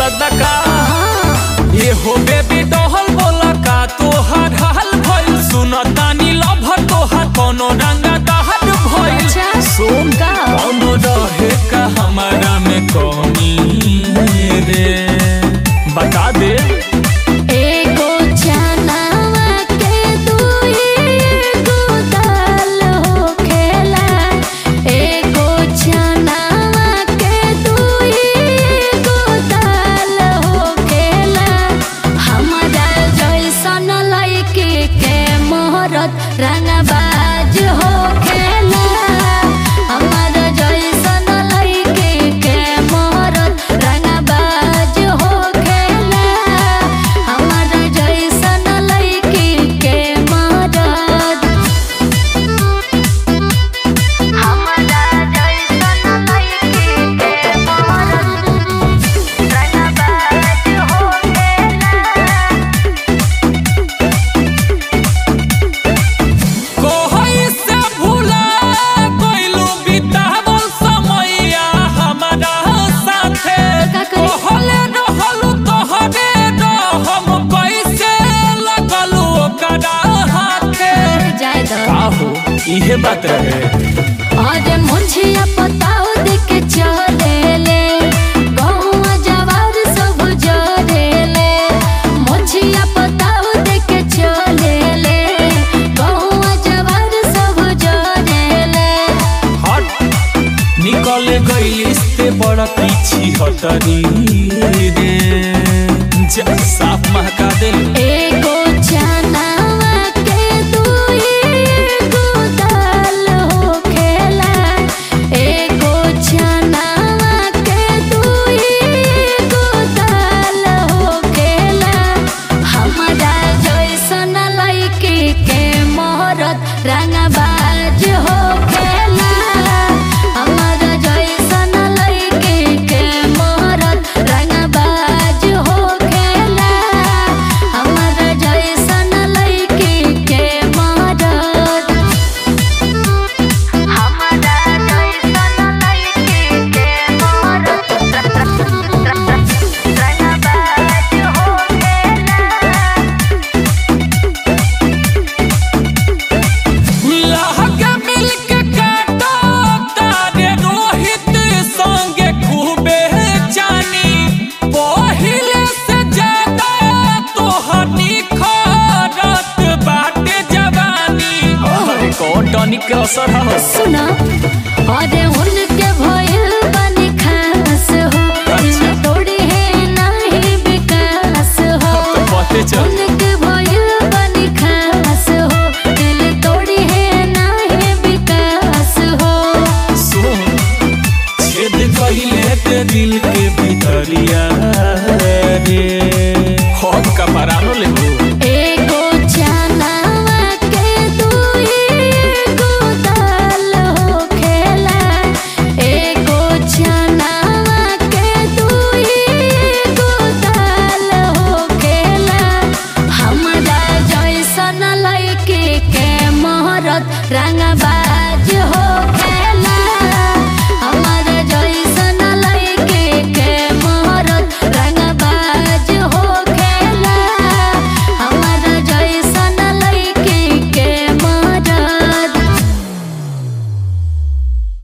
दर्द का ये हो बेबी डहल बोला का तोहार हाल भइल सुनतानी लभर तोहार कोनो रंगा दहर भइल अच्छा, सुन का? कोनो रहे का हमारा में कमी रे बता दे एगो चनावा के दुईगो दाल होखेला एगो चनावा के दुईगो दाल होखेला हमरा जैसन लइके के मोहरत रंगबाज होखेला हमरा जैसन लइके के मोहरत रंगबाज होखेला हमरा जैसन लइके के मोहरत हमरा जैसन लइके के मोहरत रंगबाज होखेला कोहई से भूला कोइलू बितावल समैया हमारा साथे का करी? कहले रहलू तोहरे रहम कैसे लगलू ओकरा हाथे जाय दो काहो इहे बात रहे अरे मुझिया पताओ देख चले ले गहुआ जवार सब जरे ले मुझिया पताओ देख चले ले गहुआ जवार सब जरे ले हट निकल गई से बड़ा पीछी हटरी रे जा साफ महका दे एगो चनावा के दुईगो दाल होखेला एगो चनावा के दुईगो दाल होखेला हमरा जैसन लइके के मोहरत रंगबाज होखेला हमरा जैसन लइके के मोहरत रंगबाज होखेला हमरा जैसन लइके के मोहरत हमरा जैसन लइके के मोहरत रंगबाज होखेला लहका मिलके काटो तारे रोहित संगे खूबे जानी पहिले से ज्यादा तोहर निखरत बाटे जवानी अरे कौन टॉनिक के असर है सुना अरे उनके भइल बनी खास हो अच्छा। तोड़ी है नहीं विकास हो तो बातें चल उनके भइल बनी खास हो दिल तोड़ी है नहीं विकास हो सुन छेद कहिले ते दिल के भीतरिया रे हम का परानो लेबू एगो चनावा के दुईगो दाल होखेला एगो चनावा के दुईगो दाल होखेला हमरा जैसन लइके के मोहरत रंगबाज हो